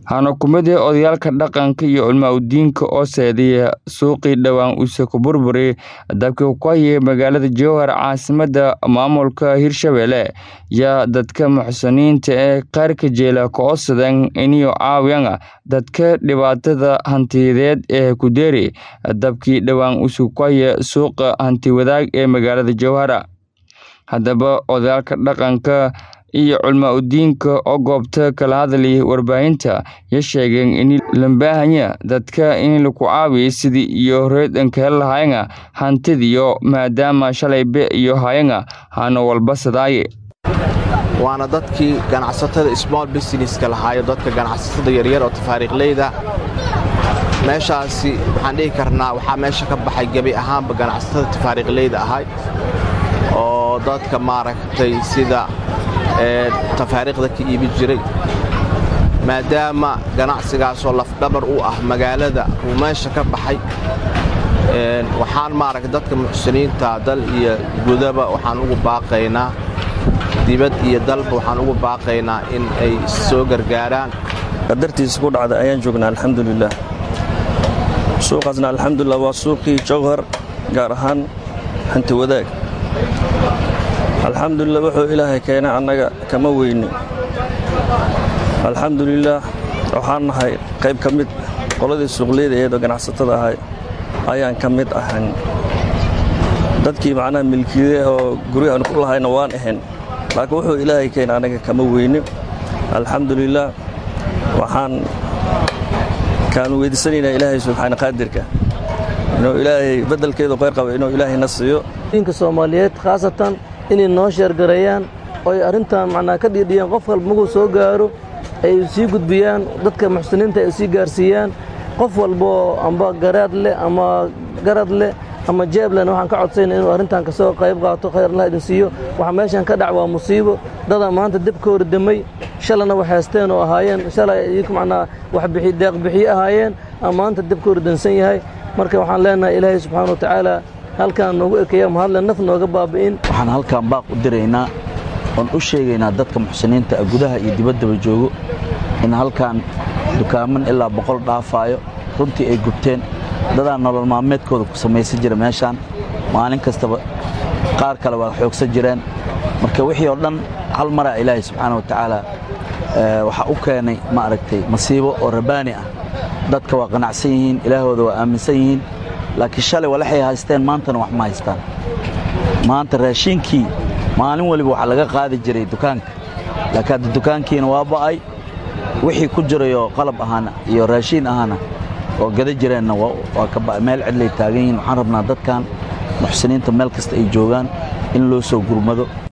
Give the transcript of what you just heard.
Waxaana ku mid ah odayaalka dhaqanka iyo culmaa-diinka oo seedaya suuqii dhawaan use ku burburay dabkii ku hayay magaalada Jowhar caasimadda maamulka Hirshabelle yaa dadka muxsiniinta ee qaarka jeela ka codsadeen inay caawiyaan dadka dhibaatada hantiyadeed ee ku deeray dabkii dhawaan use ku hayay suuqa hanti-wadaag ee magaalada Jowhar. Haddaba odayaalka dhaqanka iyo culmaa-diinka oo goobta kala hadlayay warbaahinta ayaa sheegeen in loo baahan yahay dadka in lagu caawiyo sidii iyo horeedan ka heli lahaayeen hantidiyo maadaama shalay be iyo hayeen hano walba sadaaye waana dadkii ganacsatada small businesska lahaayo dadka ganacsatada yaryar oo tafaariiqleyda meeshaasi waxaan dhihi karnaa waxaa meesha ka baxay gebi ahaanba ganacsatada tafaariiqleyda ahay oo dadka maaragtay sida tafaariiqda ka iibin jiray maadaama ganacsigaasoo lafdhabar u ah magaalada uu meesha ka baxay waxaan maaragta dadka muxsiniinta dal iyo gudaba waxaan ugu baaqaynaa dibad iyo dalba waxaan ugu baaqaynaa in ay soo gargaaraan qadartiisa ku dhacda ayaan joognaa alxamdulilah suuqaasna alxamdulilah waa suuqii jowhar gaar ahaan hanti wadaag alxamdulilah wuxuu ilaahay keenay annaga kama weyni alxamdulilaah waxaan nahay qayb ka mid qoladii suuqleyda eedoo ganacsatada ahay ayaan ka mid ahayn dadkii macnaha milkiide oo guryahan ku lahayna waan ahayn laakiin wuxuu ilaahay keenay annaga kama weyni alxamdulilaah waxaan kaanu weydiisanaynaa ilaahay subxaana qaadirka inuu ilaahay beddelkeedu qayr qaba inuu ilaahayna siiyo diinka soomaaliyeed khaasatan inay noo sheergareeyaan oo ay arrintan macnaa ka dhiidhiyaan qof walba markuu soo gaaro ay sii gudbiyaan dadka muxsiniinta ay sii gaarsiiyaan qof walbaoo amba garaad leh ama garad leh ama jeeb lehna waxaan ka codsayna inuu arrintan ka soo qayb qaato khayr allah idin siiyo waxaa meeshan ka dhac waa musiibo dadaa maanta debka hordamay shalana wax haysteen oo ahaayeen shalay iyaku macnaa wax bixi deeq bixiye ahaayeen ama maanta debka hordansan yahay marka waxaan leenahay ilaahay subxaana wa tacaala halkaan noogu ekeeya mahadle naf nooga baabi'in waxaan halkaan baaq u diraynaa oon u sheegaynaa dadka muxsiniinta gudaha iyo dibaddaba joogo in halkaan dukaaman ilaa boqol dhaafaayo runtii ay gubteen dadaa nolol maalmeedkooda ku samaysan jira meeshaan maalin kastaba qaar kale waa xoogsan jireen marka wixii oo dhan hal maraa ilaahay subxaana wa tacaala waxaa u keenay ma aragtay masiibo oo rabaani ah dadka waa qanacsan yihiin ilaahooda waa aaminsan yihiin laakiin shalay walaxay haysteen maantana wax ma haystaan maanta raashiinkii maalin waliba waxaa laga qaadi jiray dukaanka laakiin hadda dukaankiina waa ba'ay wixii ku jirayoo qalab ahaana iyo raashiin ahaana oo gada jireenna waa ka ba'ay meel cidlay taagan yihiin waxaan rabnaa dadkan muxsiniinta meel kasta ay joogaan in loo soo gurmado